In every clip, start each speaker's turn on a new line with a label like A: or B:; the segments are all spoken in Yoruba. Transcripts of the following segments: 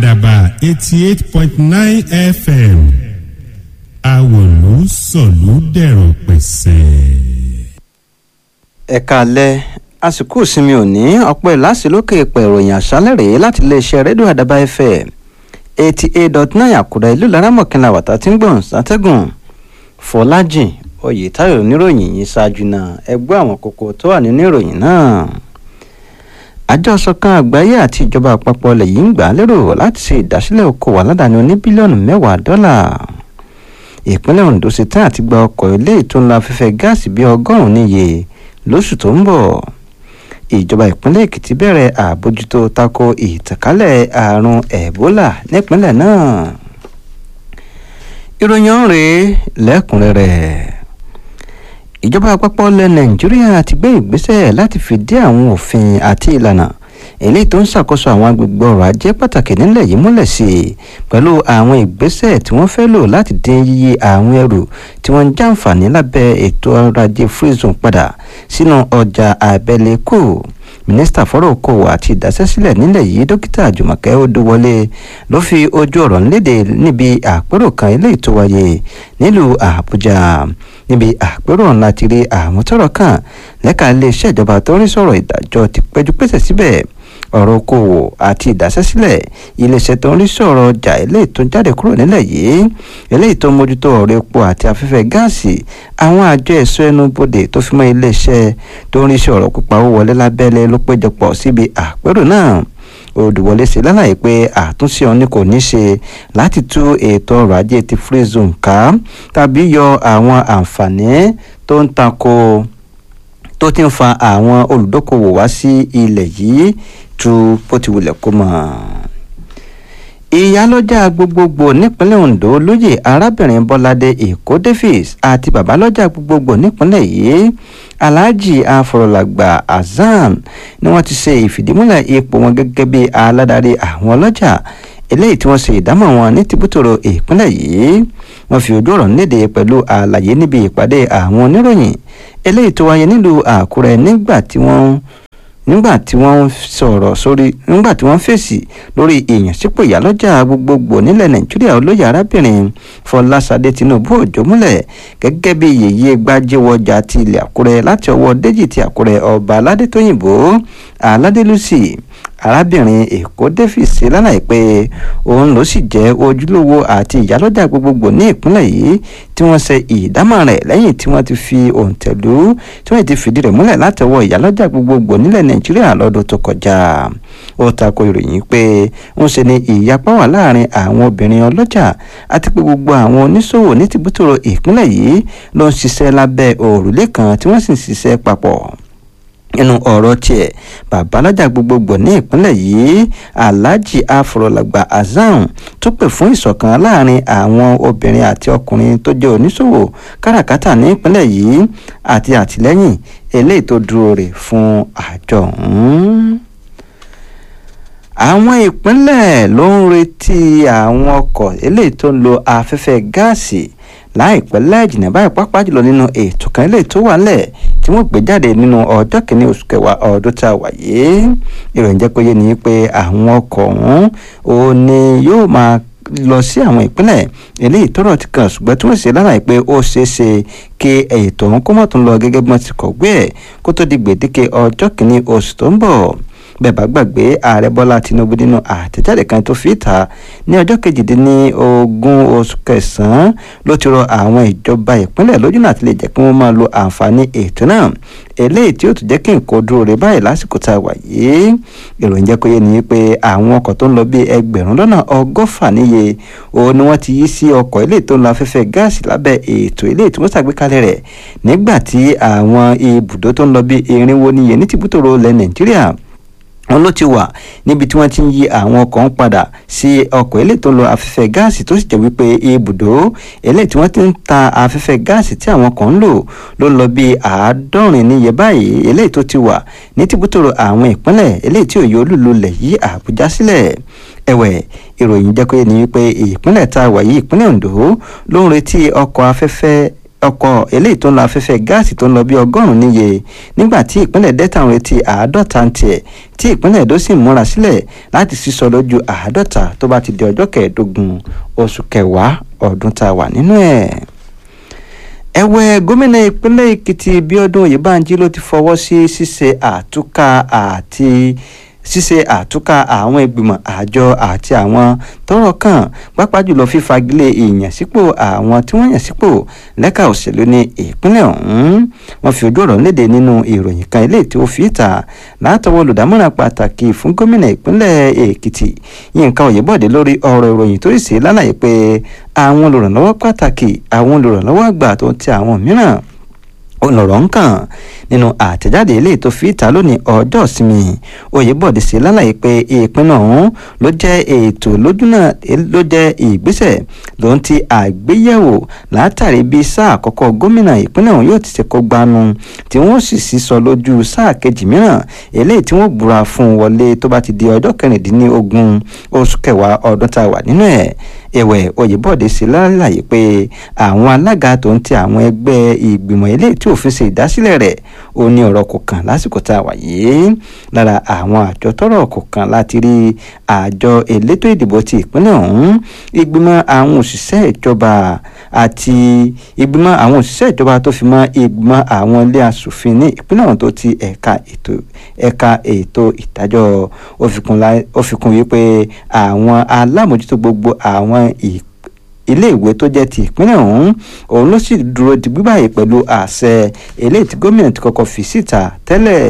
A: àdàbà eighty eight point nine fm àwòlú sọ̀lú dẹ̀rọ̀ pẹ̀sẹ̀.
B: ẹ̀ka alẹ́ àsìkò ìsinmi òní ọ̀pọ̀ ìlàsílókè ìpẹ̀ ìròyìn àṣálẹ̀ rèé láti iléeṣẹ́ rédíò àdàbà fm eighty eight dot nine àkùrẹ́ ìlú laramọ̀kìnlá wàtá tí ń gbọ̀n sátẹ́gùn fọlájìn oyètáyọ̀ oníròyìn yìí ṣáájú náà ẹgbẹ́ àwọn kókó tó wà nínú ìròyìn náà àjọ ṣọ̀kan àgbáyé àti ìjọba àpapọ̀ ilẹ̀ yìí ń gbà lérò láti ṣe ìdásílẹ̀ okòwò aládàáni oní bílíọ̀nù mẹ́wàá dọ́là ìpínlẹ̀ ondo ṣetán àti gba ọkọ̀ ilé ètò ńlá afẹ́fẹ́ gáàsì bíi ọgọ́rùn-ún níye lóṣù tó ń bọ̀ ìjọba ìpínlẹ̀ èkìtì bẹ̀rẹ̀ àbójútó tako ìtànkálẹ̀ àrùn ẹ̀bólà nípínlẹ̀ náà ìròyìn ọ̀hún rèé lẹ́kùnrẹ́rẹ́ ìjọba àpapọ̀ ilẹ̀ nàìjíríà ti gbé ìgbésẹ̀ láti fìdí àwọn òfin àti ìlànà eléyìí tó ń ṣàkóso àwọn agbègbè ọrọ̀ ajé pàtàkì nílẹ̀ yìí múlẹ̀ sí i pẹ̀lú àwọn ìgbésẹ̀ tí wọ́n fẹ́ lò láti dín yíyí àwọn ẹrù tí wọ́n ń jàǹfààní lábẹ́ ètò ọrọ̀ ajé free zone padà sínú ọjà abẹ́lé kù mínísítà fọ́rọ̀ okòwò àti ìdásẹ́sílẹ̀ nílẹ̀ yìí dókítà jùmọ̀kẹ́ odúwọlé ló fi ojú ọ̀rọ̀ léde níbi àpérò kan eléyìí tó wáyé nílùú àbújá níbi àpérò ńlá ti rí àwọn tọ́rọ̀ kàn lẹ́ka iléeṣẹ́ ìjọba tó ń rí sọ̀rọ̀ ìdájọ́ ti péjú pèsè síbẹ̀ ọ̀rọ̀ okòwò àti ìdásẹ́sílẹ̀ iléeṣẹ́ tó ń rí sọ̀rọ̀ ọjà eléyìí tó ń jáde kúrò nílẹ̀ yìí eléyìí tó ń mójútó ọ̀rọ̀ epo àti afẹ́fẹ́ gáàsì àwọn àjọ ẹ̀ṣọ́ ẹnu bodè tó fi mọ́ iléeṣẹ́ tó ń rí sí ọ̀rọ̀ pípa owó wọlé lábẹ́lẹ̀ ló péjọpọ̀ síbi àpérò náà olùwọlé ṣe lálàyé pé àtúnṣe ọ̀hún ni kò ní ṣe láti tú ètò ọrọ̀ ajé ti free zone ká tàbí yọ àwọn àǹfààní tó ń tako tó ti ń fa àwọn olùdókòwò wá sí ilẹ̀ yìí ju bó ti wulẹ̀ kó mọ̀. ìyálọ́jà gbogbogbò nípínlẹ̀ ondo lóyè arábìnrin bọ́ládé èkó davis àti babalọ́jà gbogbogbò nípínlẹ̀ yìí alhaji afọlọ́làgbà azan ni wọ́n ti ṣe ìfìdímúlẹ̀ ipò wọn gẹ́gẹ́ bí aládarí àwọn ọlọ́jà eléyìí tí wọ́n ṣe ìdámọ̀ wọn ní tìbútòrò ìpínlẹ̀ yìí wọ́n fi ojú ọ̀rọ̀ léde pẹ̀lú àlàyé níbi ìpàdé àwọn oníròyìn eléyìí tó wáyé nílùú àkúrẹ́ nígbà tí wọ́n nígbà tí wọ́n ń sọ̀rọ̀ sórí nígbà tí wọ́n fèsì lórí ìyànsípò ìyálọ́jà gbogbogbò nílẹ̀ nàìjíríà olóyè arábìnrin fọlásadé tinubu òjò múlẹ̀ gẹ́gẹ́ bí yèyé gbajẹ́wọjà ti ilẹ̀ àkúrẹ́ láti ọwọ́ déjì ti àkúrẹ́ ọba aládé tóyìnbó aládé lucy arábìnrin èkó davis ṣe lálàyé pé òun ló sì jẹ́ ojúlówó àti ìyálọ́jà gbogbogbò ní ìpínlẹ̀ yìí tí wọ́n ṣe ìdámọ̀ rẹ̀ lẹ́yìn tí wọ́n ti fi òǹtẹ̀lú tí wọ́n ti fìdí rẹ̀ múlẹ̀ látọwọ́ ìyálọ́jà gbogbogbò nílẹ̀ nàìjíríà lọ́dún tó kọjá ó tako ìròyìn pé ń ṣe ni ìyapa wà láàrin àwọn obìnrin ọlọ́jà àti pé gbogbo àwọn oníṣòwò ní tìbútòrò ìpínlẹ̀ yìí ló ń ṣiṣẹ́ lábẹ́ òrùlé kan tí wọ́n sì ń ṣiṣẹ́ papọ̀ nínú ọ̀rọ̀ tiẹ̀ babalájà gbogbogbò ní ìpínlẹ̀ yìí alhaji afrolagba azam tó pè fún ìṣọ̀kan láàrin àwọn obìnrin àti ọkùnrin tó jẹ́ oníṣòwò káràkátà ní ìpínlẹ̀ yìí àti àtìlẹ́yìn eléyìí tó dúró rè fún àjọ ọ̀hún àwọn ìpínlẹ̀ ló ń retí àwọn ọkọ̀ eléyìí tó ń lo afẹ́fẹ́ gáàsì láìpẹ́ lẹ́ẹ̀jìnà báyìí pápá jùlọ nínú ètò kan eléyìí tó wà lẹ̀ tí wọ́n gbé jáde nínú ọjọ́ kìíní oṣù kẹwàá ọdún tá a wà yìí ìròyìn jẹ́ pé yé ni pé àwọn ọkọ̀ ọ̀hún ò ní yóò máa lọ sí àwọn ìpínlẹ̀ eléyìí tọ́rọ̀ ti kàn ṣùgbọ́n tí wọ́n ṣe lálàyé pé ó ṣeé ṣe kí ètò ọ̀hún kó mọ̀ tó ń lọ gẹ́gẹ́ bí wọ́n ti kọ̀wé ẹ̀ kó tó di gbèdéke ọjọ́ kìíní oṣù tó ń bọ̀ bẹ́ẹ̀ bá gbàgbé ààrẹ bọ́lá tinubu nínú àtẹ̀jáde kan tó fi ta ní ọjọ́ kejìdínlógún oṣù kẹsàn-án ló ti rọ àwọn ìjọba ìpínlẹ̀ lójú náà ti lè jẹ́ kí wọ́n máa lo àǹfààní ètò náà eléyìí tí ó tún jẹ́ kí nǹkan dúró rè báyìí lásìkò tá a wà yìí ìròyìn jẹ́ kó yé ni pé àwọn ọkọ̀ tó ń lọ bí ẹgbẹ̀rún lọ́nà ọgọ́fà níye òun ni wọ́n ti yí sí ọkọ̀ eléyìí tó ń lo afẹ́fẹ́ gáàsì lábẹ́ ètò eléyìí tí wọ́n ṣàgbékalẹ̀ rẹ̀ nígbà tí àwọn ibùdó tó ń lọ bí irinwó níye ní tìbútòrò ilẹ̀ nàìjíríà wọn ló ti wà níbi tí wọ́n ti ń yí àwọn ọkọ̀ ń padà sí ọkọ̀ eléyìí tó ń lo afẹ́fẹ́ gáàsì tó sì jẹ́ wípé ibùdó eléyìí tí wọ́n ti ń ta afẹ́fẹ́ gáàsì tí àwọn kan ń lò ló ń lọ bí àádọ́rin níye báyìí eléyìí tó ti wà ní tìbútòrò àwọn ìpínlẹ̀ eléyìí tí òye olúlulẹ̀ yí àbújá sílẹ̀ ẹ̀wẹ̀ ìròyìn jẹ́ pé ní wípé ìpínlẹ̀ tá a wà yìí ìpínlẹ̀ ondo ló ń retí ọkọ̀ afẹ́fẹ́ ọkọ̀ eléyìí tó ń lo afẹ́fẹ́ gáàsì tó ń lọ bí ọgọ́rùn-ún níye nígbà tí ìpínlẹ̀ delta ń retí àádọ́ta ń tiẹ̀ tí ìpínlẹ̀ èdò sì múra sílẹ̀ láti sísọ lójú àádọ́ta tó bá ti di ọjọ́ kẹẹ̀ẹ́dógún oṣù kẹwàá ọdún tá a wà nínú ẹ̀. ẹ̀wẹ̀ gómìnà ìpínlẹ̀ èkìtì bíọ́dún oyèbánjí ló ti fọwọ́ sí ṣíṣe àtúnkà àti ṣíṣe àtúnkà àwọn ìgbìmọ̀ àjọ àti àwọn tọ́rọ̀ kàn pàápàá jùlọ fífagilé ìyànsípò àwọn tí wọ́n yàn sípò lẹ́ka òṣèlú ní ìpínlẹ̀ ọ̀hún wọ́n fi ojú ọ̀rọ̀ léde nínú ìròyìn kan ilé tí ó fi ìta látọwọ́ olùdámọ̀ràn pàtàkì fún gómìnà ìpínlẹ̀ èkìtì yínká oyèbọ̀dé lórí ọ̀rọ̀ ìròyìn tó sì lálàyé pé àwọn olùrànlọ́wọ́ pàtàkì àwọn olùrànlọ́wọ́ àgbà tó ń ti àwọn mìíràn olùrọ̀ ń kàn nínú àtẹ̀jáde eléyìí tó fi ìta lónìí ọjọ́ ìsinmi oyèbọ̀dé ṣe lálàyé pé ìpinnu ọ̀hún ló jẹ́ ètò lójúnà ló jẹ́ ìgbésẹ̀ ló ń ti àgbéyẹ̀wò látàrí bí sáà àkọ́kọ́ gómìnà ìpínlẹ̀ ọ̀hún yóò ti ṣe kó gbanu tí wọ́n sì sísọ lójú sáà kejì mìíràn eléyìí tí wọ́n búra fún wọlé tó bá ti di ọjọ́ kẹrìndínlógún oṣù kẹwàá ọdún tá a wà nínú ẹ̀ ẹ̀wẹ̀ oyèbọ̀dé ṣe lálàyé pé àwọn alága tó ń ti àwọn ẹgbẹ́ ìgbìmọ̀ eléyìí tí òfin ṣe ìdásílẹ̀ rẹ̀ ó ní ọ̀rọ̀ kò kàn lásìkò tá a wà yìí lára àwọn àjọ tọ́rọ̀ kò kàn láti rí àjọ elétò ìdìbò ti ìpínlẹ̀ ọ̀hún ìgbìmọ̀ àwọn òṣìṣẹ́ ìjọba àti ìgbìmọ̀ àwọn òṣìṣẹ́ ìjọba tó fi mọ́ ìgbìmọ̀ àwọn ilé asòfin ní ìpínlẹ̀ ọ̀hún tó ti ẹ̀ka ètò ẹ̀ka ètò ìdájọ́ ó fi kún wípé àwọn alámòjútó gbogbo àwọn ìpínlẹ̀ ilé ìwé tó jẹ́ ti ìpínlẹ̀ ọ̀hún òun ló sì dúró di gbígbàyè pẹ̀lú àṣẹ eléyìí tí gómìnà ti kọ́kọ́ fi síta tẹ́lẹ̀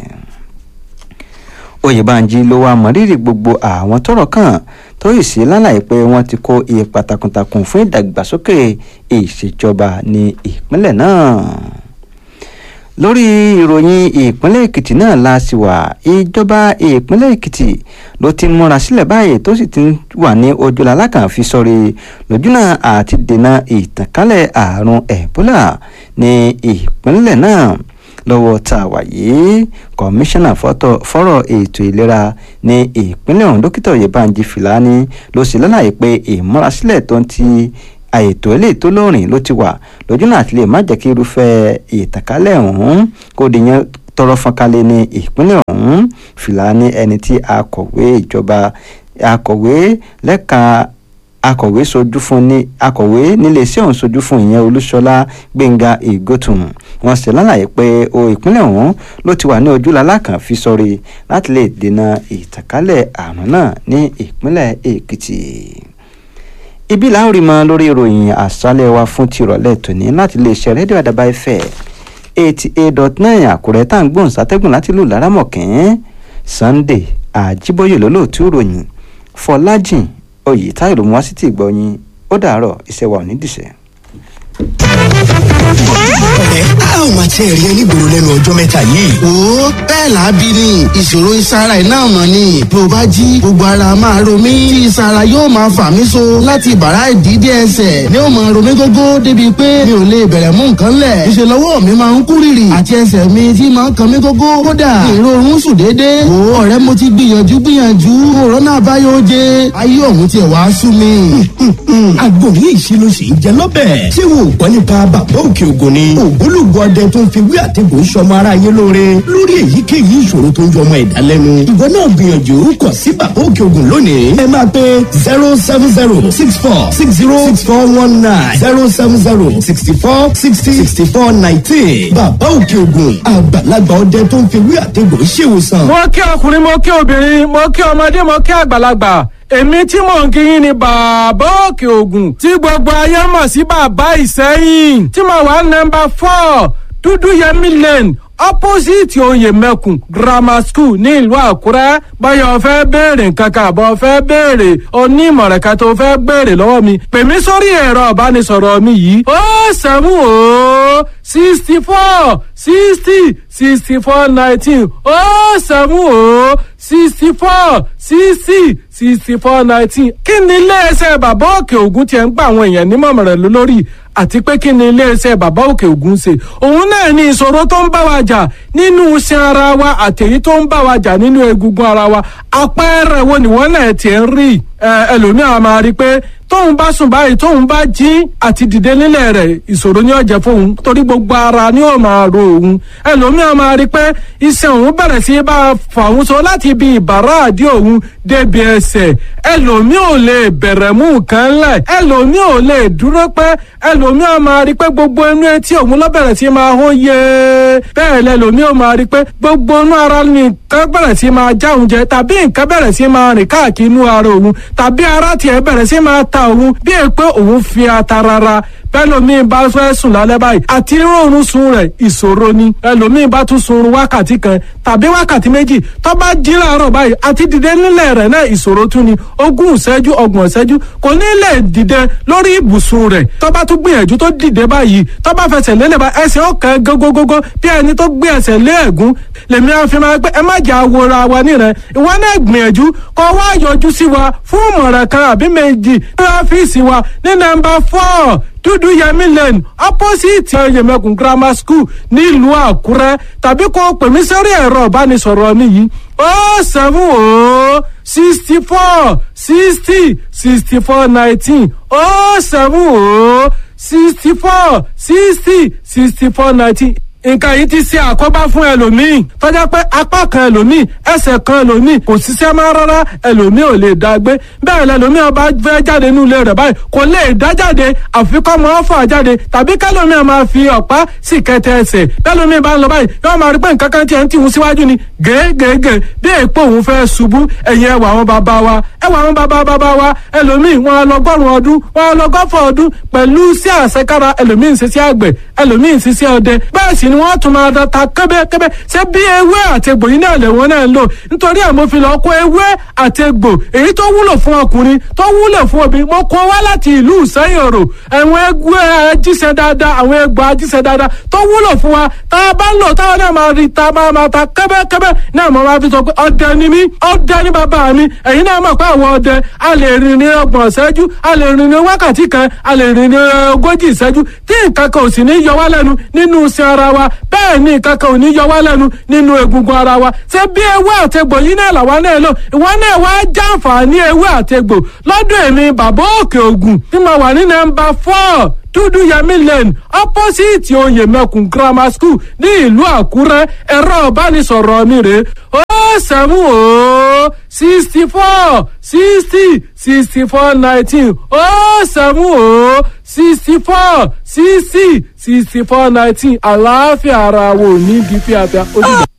B: oyèbánjí ló wá mọrírì gbogbo àwọn tọ́rọ̀ kàn tó yìí sí lálàyé pé wọ́n ti kó ipa takuntakun fún ìdàgbàsókè ìṣèjọba ní ìpínlẹ̀ náà lórí ìròyìn ìpínlẹ̀ èkìtì náà la sì wà ìjọba ìpínlẹ̀ èkìtì ló ti múra sílẹ̀ báyìí tó sì ti wà ní ojúlá alákànfi sọ̀rí lójúnà àti dènà ìtànkálẹ̀ àrùn ẹ̀bólà ní ìpínlẹ̀ náà lọ́wọ́ tá a wà yìí kọmíṣánná fọ́rọ̀ ètò ìlera ní ìpínlẹ̀ ọ̀hún dókítà oyèbánjí fìlání ló sì lálàyé pé ìmúrasílẹ̀ tó ń ti àìtó ilé tó lóòrìn ló ti wà lójú náà àti lè má jẹ́ kí irúfẹ́ ìtànkálẹ̀ ọ̀hún kó di yẹn tọrọ fọ́nkálẹ̀ ní ìpínlẹ̀ ọ̀hún fìlàní ẹni tí akọ̀wé ìjọba akọ̀wé lẹ́ka akọ̀wé sojú fún ní akọ̀wé níléeṣẹ́ ọ̀hún sojú fún ìyẹn olúṣọlá gbẹ̀ngà ìgòtùn wọ́n ṣe lálàyé pé o ìpínlẹ̀ ọ̀hún ló ti wà ní ojúlálá kan fi sọrí láti lè dènà ìtànkálẹ̀ àrùn náà ní ìpínlẹ̀ èkìtì ibi là ń rí mọ lórí ìròyìn àṣálẹ́ wa fún ti ìrọ̀lẹ́ tòní láti lè ṣe rédíò àdàbà ẹ̀fẹ̀ eighty eight dot nine àkùrẹ́ tá à ń gbóhùn sátẹ́gùn láti lù lárámọ̀kín sunday àjíbóyè lólóòtú ìròyìn fọlájìn oyè táyọ̀ ló mú wá sí ti ìgbọ̀nyìn ó dàárọ̀ iṣẹ́ wa ò ní dìṣẹ́.
C: ọ̀rẹ́ a ò máa tiẹ̀ rí ẹnìgboro lẹ́nu ọjọ́ mẹ́ta yìí.
D: wo bẹ́ẹ̀ lábí ni ìṣòro ìsara iná mọ̀ ni bí o bá jí gbogbo ara máa ro mí tí ìsara yóò máa fà mí so láti bàrá ìdídé ẹsẹ̀ ni ó máa ro mí gógó débi pé mi ò lè bẹ̀rẹ̀ mú nǹkan lẹ̀ ìṣe lọ́wọ́ mi máa ń kú rìrì àti ẹsẹ̀ mi tí máa ń kan mí gógó kódà èrò oorun sùn déédéé wo ọ̀rẹ́ mo ti gbìyànjú gbìyànjú òrónà àbáyọ oje ayé ọ̀hún tiẹ̀ wá sú mi.
C: àgbo ní ìṣirò sì ń jẹ lọ́bẹ̀. ṣé wo gbọ́ nípa bàbá òkè ògùn ni. ògbólógbò ọdẹ tó ń fi wí àtẹ̀gùn sọmọ ara yé lóore lórí èyíkéyìí ìṣòro tó ń jọ ọmọ ẹ̀dá lẹ́nu. ìwọ náà gbìyànjú kọ sí bàbá òkè ògùn lónìí. ẹ máa pe zero seven zero six four six zero six four one nine zero seven zero sixty four sixty sixty four nineteen. bàbá òkè ògùn àgbàlagbà ọdẹ tó ń fi wí àtẹ̀gùn ṣèwòsàn.
E: mo kí ọkùnrin mo kí obìnrin mo kí ọmọdé mo kí àgbàlagbà èmi tí mò ń kíyìn ni bàbá òkè ògùn tí gbogbo ayé mọ̀ sí bàbá ìsẹ́yìn tí mo wà nọmba four dúdú yẹmí lane opposite oyè mẹ́kùn grammar school ní ìlú àkúrẹ́ báyọ̀ fẹ́ béèrè nǹkan kan àbọ̀ fẹ́ béèrè onímọ̀ràn kan tó fẹ́ béèrè lọ́wọ́ mi pè mí sórí ẹ̀rọ ìbánisọ̀rọ̀ mi yìí ó sẹ́mu ó sixty four sixty sixty four nineteen ó sẹ́mu ó sixty four sixty sixty four nineteen kí ni iléeṣẹ́ bàbá òkè ògùn tiẹ̀ ń gba àwọn èèyàn nímọ̀ràn lórí àti pé kí ni iléeṣẹ́ bàbá òkè ògùn ṣe òun náà ní ìṣòro tó ń bá wa jà nínú iṣan ara wa àtẹ̀yí tó ń bá wa jà nínú egungun ara wa àpẹẹrẹ wo ni wọ́n náà tiẹ̀ ń rí ẹlòmíràn máa rí i pé tóun bá sùn báyìí tóun bá jí àti dìde nílẹ̀ rẹ̀ ìṣòro ní ọ̀jẹ̀ fóun torí gbogbo ara ni ó máa ro òun ẹlòmíràn máa rí i pé iṣan òun bẹ̀rẹ̀ sí bá fà òun so láti ibi ìbàrá àdí òun débi ẹsẹ̀ ẹlòmíì ò lè bẹ̀rẹ̀ mú nǹkan lẹ̀ ẹlòmíì ò lè dúró pẹ́ ẹlòmíràn máa rí i pé gbogbo inú etí òun ló bẹ̀rẹ̀ sí máa hó yé bẹ́ẹ̀ lẹlòmíì ò máa rí i pé gbogbo inú ara ni nǹkan bẹ̀rẹ̀ sí máa já òun jẹ tàbí nǹkan bẹ̀rẹ̀ sí máa rìn káàkiri inú ara òun tàbí ara tiẹ̀ bẹ̀rẹ̀ sí máa ta òun bí è pé òun fi ata rárá bẹ́lòmíì bá fẹ́ sùn lálẹ́ báyìí àti rọrùn sun rẹ̀ ìṣòro ni ẹlòmíì bá tún sun wákàtí kan tàbí wákàtí méjì tó bá jí láàárọ̀ báyìí àti dìde nílẹ̀ rẹ̀ náà ìṣòro tún ni ogún ìṣẹ́jú ọgbọ̀n ìṣẹ́jú kò ní lè dìde lórí ibùsùn rẹ̀ tó bá tún gbìyànjú tó dìde báyìí tó bá fẹsẹ̀ lélẹ̀ bá ẹsẹ̀ ọ̀kan gógógógó bí ẹni tó gbé ẹsẹ̀ lé ẹ̀gún lèmi àfi máa pé ẹ má jà wòra wa nírẹ̀ ìwọ náà gbìyànjú kó wá yọjú sí wa fún ìmọ̀ràn kan àbí méjì ní ọ́fíìsì wa ní nọ́mbà four dúdú yẹmi lane opposite yẹmẹkùn grammar school nílùú àkúrẹ́ tàbí kó pè mí sórí ẹ̀rọ ìbánisọ̀rọ̀ mi yìí ó seven ó sixty four sixty sixty four nineteen ó seven ó sixty four sixty sixty four nineteen nǹkan yìí ti ṣe àkóbá fún ẹlòmíì tọ́jà pé apá kan ẹlòmíì ẹsẹ̀ kan ẹlòmíì kò ṣiṣẹ́ máa rárá ẹlòmíì ò lè dá gbé bẹ́ẹ̀ lẹlòmíì ọba fẹ́ jáde nínú ilé rẹ̀ báyìí kò lè dá jáde àfikọ́ mọ́ fà jáde tàbí kẹlòmíì máa fi ọ̀pá sì kẹtẹ ẹsẹ̀ kẹlòmíì bá ń lọ báyìí yóò máa rí pé nǹkan kan tiẹ̀ ń tìhun síwájú ni gègègè bí èèpo òun fẹ́ ṣubú ẹ̀yìn ẹwà àwọn bàbá wa ẹwà àwọn bàbá bàbá wa ẹlòmíì wọn lọgọ́rùn ọdún wọn lọgọ́fọ̀ ọdún pẹ̀lú sí àṣekára ẹlòmíì ń ṣiṣẹ́ àgbẹ̀ ẹlòmíì ń ṣiṣẹ́ ọdẹ bẹ́ẹ̀ sì ni wọ́n tún máa ta kẹ́bẹ́kẹ́bẹ́ ṣé bí ewé àti egbò yìí náà lẹ́wọ̀n náà ń lò nítorí ẹ̀ mo fi lọ kó ewé àti egbò èyí tó wúlò fún ọkùnrin tó wúlò fún obìnrin mo kó wá láti ìlú ìsẹ́yìn òrò àwọn ewé ajíṣẹ́ dáadáa àwọn egbò ajíṣẹ́ dáadáa tó wúlò fún wa tá a bá ń lò táwọn náà máa rí ta máa máa ta kẹ́bẹ́kẹ́bẹ́ náà mo máa fi sọ pé ọdẹ ni mí ọdẹ ni bàbá mi ẹ̀yin náà mọ̀ pé àwọn ọdẹ a lè rìn ní ọgbọ̀n ìṣẹ́jú a lè rìn ní wákàtí kan a lè rìn ní ogójì ìṣẹ́jú tí nǹkan kan ò sì ní yọ wá lẹ́nu nínú iṣẹ́ ara wa bẹ́ẹ̀ ni nǹkan kan ò ní yọ wá lẹ́nu nínú egungun ara wa ṣé bí ewé àtegbò yìí náà làwa náà lò ìwọ náà wá jàǹfààní ewé àtegbò lọ́dún èmi bàbá òkè ògùn tí mo wà ní nọ́mbà four dúdú yẹmí lane opposite oyè mẹkùn grammar school ní ìlú àkúrẹ́ ẹ̀rọ ìbánisọ̀rọ̀ mi rèé ó sẹ́mu ó sixty four sixty sixty four nineteen ó sẹ́mu ó sixty four sixty sixty four nineteen àlàáfíà ara wo ní bí fíafíà ó dìgbà.